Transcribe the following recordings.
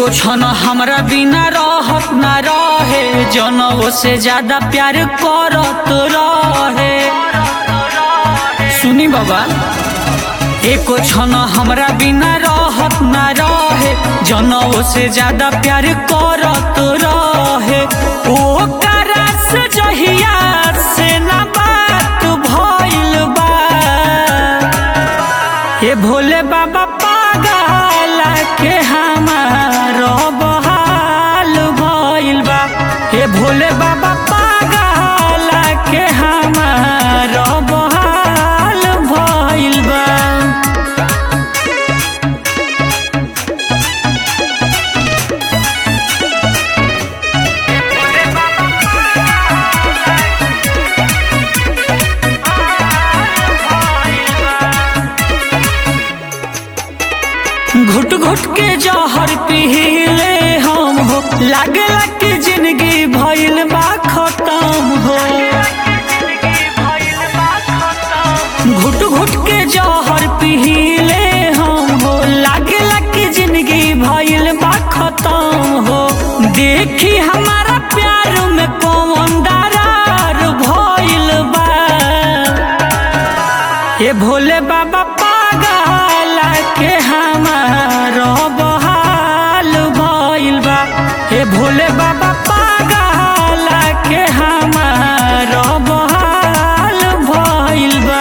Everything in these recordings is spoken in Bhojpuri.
क्षण हमरा बिना रहत ना रहे जनवो से ज्यादा प्यार करत रहे सुनी बाबा एको क्षण हमरा बिना रहत ना रहे जनवो से ज्यादा प्यार करत रहे ओ करस जहिया से ना बात भइल बा हे भोले बाबा पागल के हमार बहाल भइल बा हे भोले बाबा पागल के हमार बहाल भइल बा घुट घुट के जहर पीले हम हो लागला कि जिंदगी भइल बा खत्म हो घुट घुट के जहर पीले हम हो लागला कि जिंदगी भइल बा खत्म हो देखी हमारा प्यार में कौन दरार भइल बा ये भोले बाबा पागल के हमार बहाल भइल बा हे भोले बाबा पागल के हमार बहाल भइल बा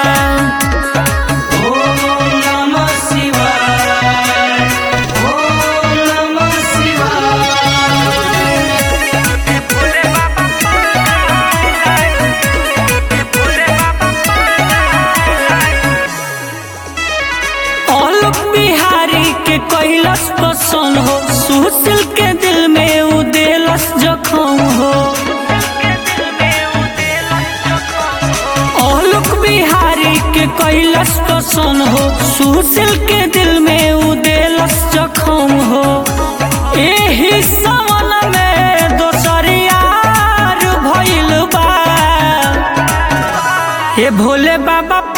ओम नमः शिवाय ओम नमः शिवाय औलक बिहारी के कैलस पसंद हो सुशील के दिल में उदेलस जखम हो औलक बिहारी के कैलस पसंद हो सुशील के दिल में उदेलस जखम हो एही सवन में दोसर यार भइल बा हे भोले बाबा